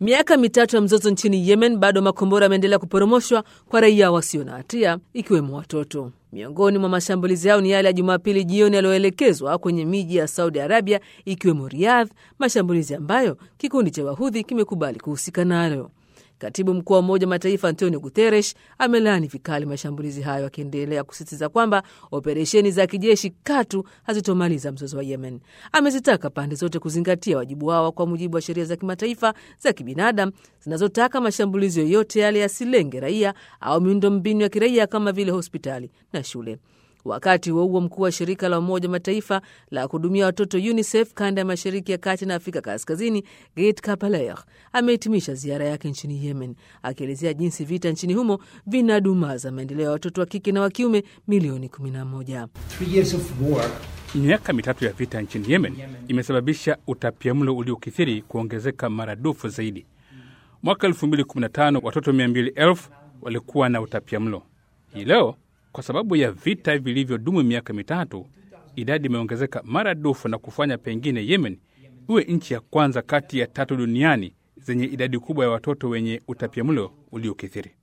Miaka mitatu ya mzozo nchini Yemen, bado makombora yameendelea kuporomoshwa kwa raia wasio na hatia, ikiwemo watoto. Miongoni mwa mashambulizi hayo ni yale ya Jumapili jioni yaliyoelekezwa kwenye miji ya Saudi Arabia, ikiwemo Riyadh, mashambulizi ambayo kikundi cha Wahudhi kimekubali kuhusika nayo. Katibu mkuu wa Umoja wa Mataifa Antonio Guterres amelaani vikali mashambulizi hayo, akiendelea kusisitiza kwamba operesheni za kijeshi katu hazitomaliza mzozo wa Yemen. Amezitaka pande zote kuzingatia wajibu wao kwa mujibu wa sheria za kimataifa za kibinadamu zinazotaka mashambulizi yoyote yale yasilenge raia au miundombinu ya kiraia kama vile hospitali na shule. Wakati huo huo, mkuu wa shirika la Umoja wa Mataifa la kuhudumia watoto UNICEF kanda ya mashariki ya kati na Afrika Kaskazini, Gate Kapaler amehitimisha ziara yake nchini Yemen, akielezea jinsi vita nchini humo vinadumaza maendeleo ya watoto wa kike na wa kiume milioni 11. Miaka mitatu ya vita nchini Yemen imesababisha utapiamlo uliokithiri kuongezeka maradufu zaidi. Mwaka 2015 watoto 200,000 walikuwa na utapiamlo. Hii leo kwa sababu ya vita vilivyodumu miaka mitatu, idadi imeongezeka maradufu na kufanya pengine Yemen iwe nchi ya kwanza kati ya tatu duniani zenye idadi kubwa ya watoto wenye utapiamlo uliokithiri.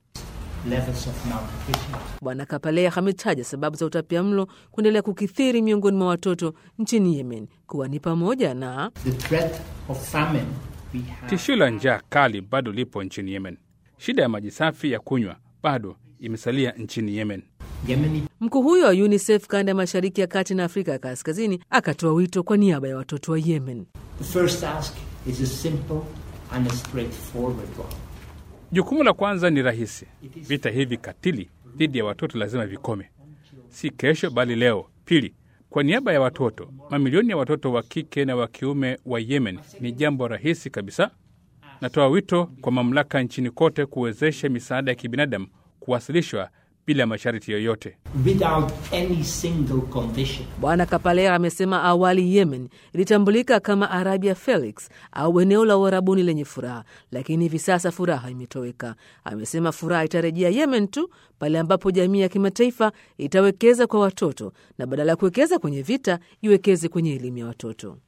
Bwana Kapalea ametaja sababu za utapiamlo kuendelea kukithiri miongoni mwa watoto nchini Yemen kuwa ni pamoja na tishio la njaa kali bado lipo nchini Yemen. Shida ya maji safi ya kunywa bado imesalia nchini Yemen. Mkuu huyo wa UNICEF kanda ya mashariki ya kati na Afrika ya kaskazini akatoa wito kwa niaba ya watoto wa Yemen. Jukumu la kwanza ni rahisi. Vita hivi katili dhidi ya watoto lazima vikome, si kesho bali leo. Pili, kwa niaba ya watoto, mamilioni ya watoto wa kike na wa kiume wa Yemen, ni jambo rahisi kabisa. Natoa wito kwa mamlaka nchini kote kuwezesha misaada ya kibinadamu kuwasilishwa bila masharti yoyote. Bwana Kapalea amesema awali Yemen ilitambulika kama Arabia Felix au eneo la uharabuni lenye furaha, lakini hivi sasa furaha imetoweka. Amesema furaha itarejea Yemen tu pale ambapo jamii ya kimataifa itawekeza kwa watoto na badala ya kuwekeza kwenye vita iwekeze kwenye elimu ya watoto.